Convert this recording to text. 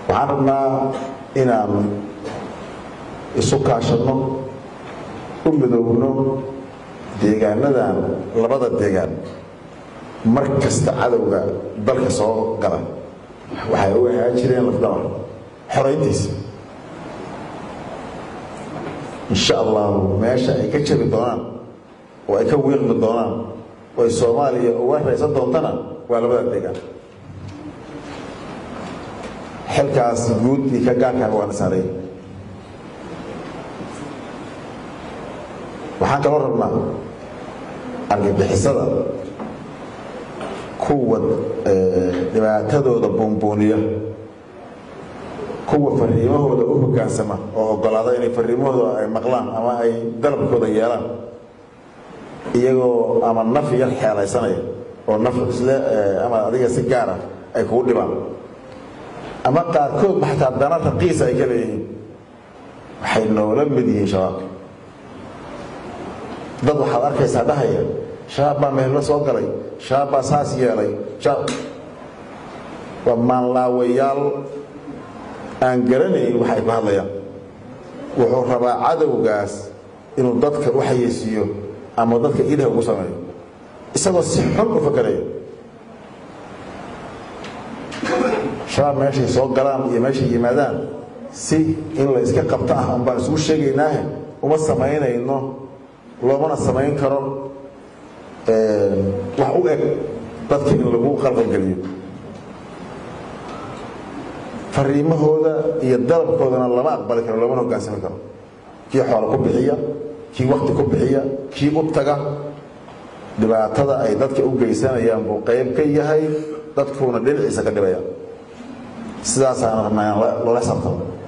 waxaan rabnaa inaan isu kaashanno u midoowno deegaanadan labada deegaan mar kasta cadowga dalka soo gala waxay u ahaan jireen lafdhabar xorayntiisa insha allahu meesha ay ka jabi doonaan oo ay ka wiiqmi doonaan oo ay soomaaliya uga raysan doontana waa labada deegaan xilkaas guud iyo ka gaarkaaba waana saaray waxaan kaloo rabnaa argagixisada kuwa dhibaatadooda buunbuuniya kuwa fariimahooda u hogaansama oo ogolaada inay fariimahooda ay maqlaan ama ay dalabkooda yeelaan iyagoo ama naf yar xeelaysanaya oo naf isle ama adiga si gaara ay kugu dhibaan ama qaarkoodba xataa dana raqiisa ay ka leeyihiin waxay noola mid yihiin shabaabka dad waxaad arkaysaa dhahaya shabaab baa mehello soo galay shabaab baa saas yeelay waa maanlaawayaal aan garanayn waxay ku hadlayaan wuxuu rabaa cadowgaas inuu dadka u xayeysiiyo ama dadka idaha ugu sameeyo isagoo si xun u fakaraya shabaab meeshay soo galaan iyo meeshay yimaadaan si in la iska qabto ah un baan isugu sheegaynaahe uma samaynayno loomana samayn karo wax u eg dadka in lagu qalqalgeliyo fariimahooda iyo dalabkoodana lama aqbali karo loomana hogaansami karo kii xoolo ku bixiya kii wakti ku bixiya kii u taga dhibaatada ay dadka u geysanayaan buu qayb ka yahay dadkuuna dhinaciisa ka dhibaya sidaasaana rabnaa inaan loola xisaabtamo